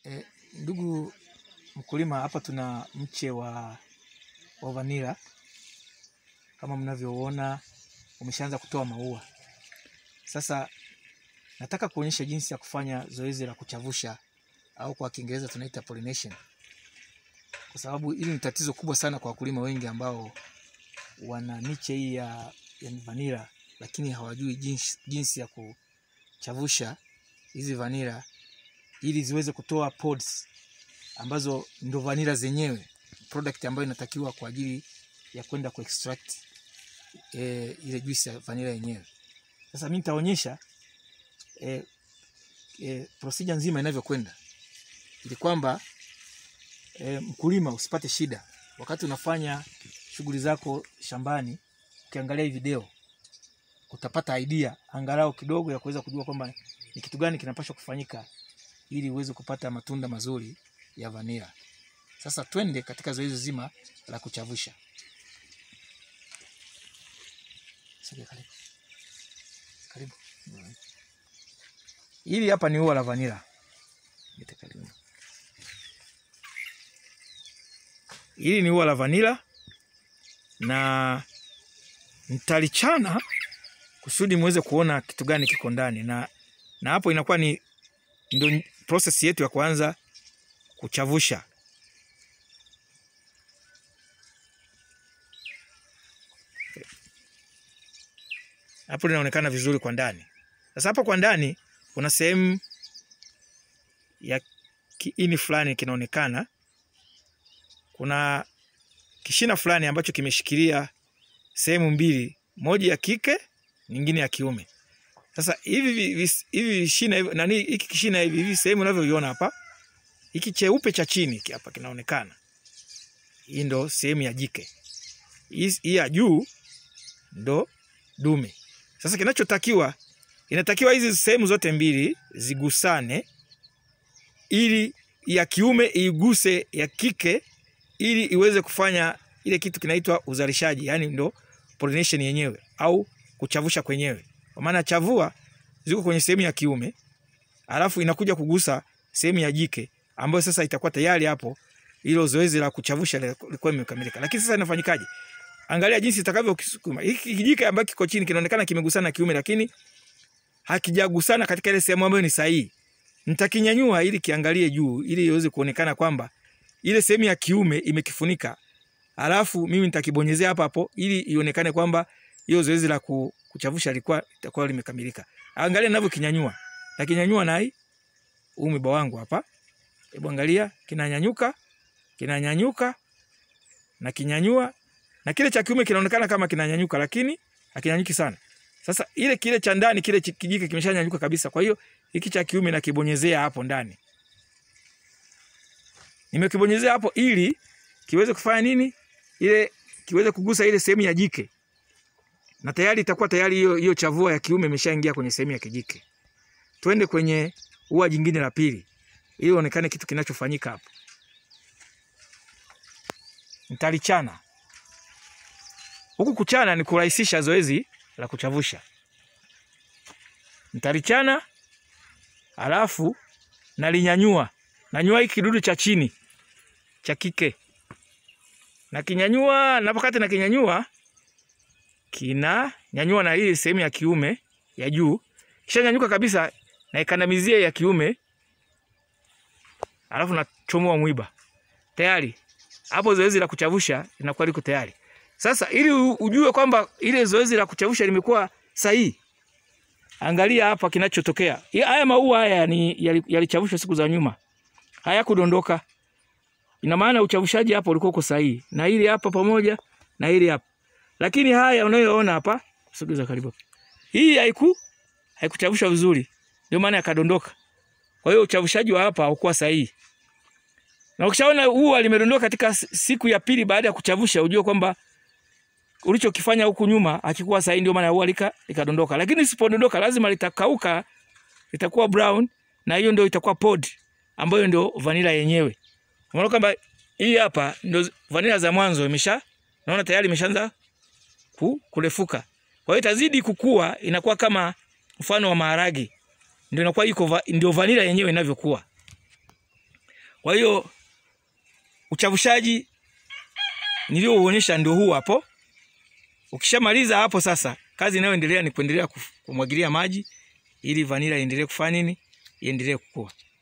E, ndugu mkulima, hapa tuna mche wa, wa vanila kama mnavyoona umeshaanza kutoa maua. Sasa nataka kuonyesha jinsi ya kufanya zoezi la kuchavusha au kwa Kiingereza tunaita pollination, kwa sababu hili ni tatizo kubwa sana kwa wakulima wengi ambao wana miche hii ya, ya vanila lakini hawajui jinsi, jinsi ya kuchavusha hizi vanila ili ziweze kutoa pods ambazo ndo vanila zenyewe, product ambayo inatakiwa kwa ajili ya kwenda ku extract e, ile juice ya vanila yenyewe. Sasa mimi nitaonyesha e, e, procedure nzima inavyokwenda ili kwamba e, mkulima usipate shida wakati unafanya shughuli zako shambani. Ukiangalia hii video utapata idea angalau kidogo ya kuweza kujua kwamba ni kitu gani kinapaswa kufanyika ili uweze kupata matunda mazuri ya vanila. Sasa twende katika zoezi zima la kuchavusha. Sogea karibu. Karibu. Hili hapa ni ua la vanila. Lete karibu. Hili ni ua la vanila na nitalichana kusudi muweze kuona kitu gani kiko ndani, na na hapo inakuwa ni ndio process yetu ya kwanza kuchavusha. Hapo linaonekana vizuri kwa ndani. Sasa hapo kwa ndani kuna sehemu ya kiini fulani kinaonekana, kuna kishina fulani ambacho kimeshikilia sehemu mbili, moja ya kike, nyingine ya kiume. Sasa hivi hivi vishina hivi nani, hiki kishina hivi hivi sehemu unavyoiona hapa, hiki cheupe cha chini hapa kinaonekana, hii ndo sehemu ya jike, hii ya juu ndo dume. Sasa kinachotakiwa, inatakiwa hizi sehemu zote mbili zigusane, ili ya kiume iguse ya kike, ili iweze kufanya ile kitu kinaitwa uzalishaji, yani ndo pollination yenyewe au kuchavusha kwenyewe kwa maana chavua ziko kwenye sehemu ya kiume, alafu inakuja kugusa sehemu ya jike, ambayo sasa itakuwa tayari hapo hilo zoezi la kuchavusha lilikuwa limekamilika. Lakini sasa inafanyikaje? Angalia jinsi itakavyokisukuma hiki kijike ambacho kiko chini, kinaonekana kimegusana kiume, lakini hakijagusana katika ile sehemu ambayo ni sahihi. Nitakinyanyua ili kiangalie juu, ili iweze kuonekana kwamba ile sehemu ya kiume imekifunika, alafu mimi nitakibonyezea hapa hapo ili ionekane kwamba hiyo zoezi la kuchavusha lilikuwa litakuwa limekamilika. Angalia ninavyokinyanyua. Na kinyanyua na hii umiba wangu hapa. Hebu angalia kinanyanyuka, kinanyanyuka na kinyanyua na kile cha kiume kinaonekana kama kinanyanyuka lakini hakinyanyuki sana. Sasa ile kile cha ndani kile kijike kimeshanyanyuka kabisa. Kwa hiyo hiki cha kiume nakibonyezea hapo ndani. Nimekibonyezea hapo ili kiweze kufanya nini? Ile kiweze kugusa ile sehemu ya jike na tayari itakuwa tayari hiyo hiyo chavua ya kiume imeshaingia kwenye sehemu ya kijike. Twende kwenye ua jingine la pili ili onekane kitu kinachofanyika hapo. Nitalichana. Huku kuchana ni kurahisisha zoezi la kuchavusha. Nitalichana alafu nalinyanyua. Nanyua hiki kidudu cha chini cha kike. Na kinyanyua, napokati na kinyanyua kina nyanyua na hii sehemu ya kiume ya juu, kisha nyanyuka kabisa na ikandamizia ya kiume, alafu nachomoa mwiba. Tayari hapo zoezi la kuchavusha linakuwa liko tayari. Sasa ili ujue kwamba ile zoezi la kuchavusha limekuwa sahihi, angalia hapa kinachotokea. Haya maua haya ni yalichavushwa siku za nyuma, hayakudondoka. Ina maana uchavushaji hapo ulikuwa uko sahihi, na hili hapa pamoja na hili hapa lakini haya unayoona hapa, sogeza karibu. Hii haiku haikuchavusha vizuri, ndio maana yakadondoka. Kwa hiyo uchavushaji wa hapa haukuwa sahihi. Na ukishaona ua limedondoka katika siku ya pili baada ya kuchavusha, ujue kwamba ulichokifanya huku nyuma hakikuwa sahihi, ndio maana ua lika likadondoka. Lakini isipodondoka lazima litakauka, litakuwa brown na hiyo ndio itakuwa pod ambayo ndio vanila yenyewe. Unaona kwamba hii hapa ndio vanila za mwanzo imesha naona tayari imeshaanza ku, kurefuka. Kwa hiyo itazidi kukua, inakuwa kama mfano wa maharage, ndio inakuwa iko va, ndio vanila yenyewe inavyokuwa. Kwa hiyo uchavushaji niliouonyesha ndio huu hapo. Ukishamaliza hapo sasa, kazi inayoendelea ni kuendelea kuf- kumwagilia maji ili vanila iendelee kufanya nini? Iendelee kukua.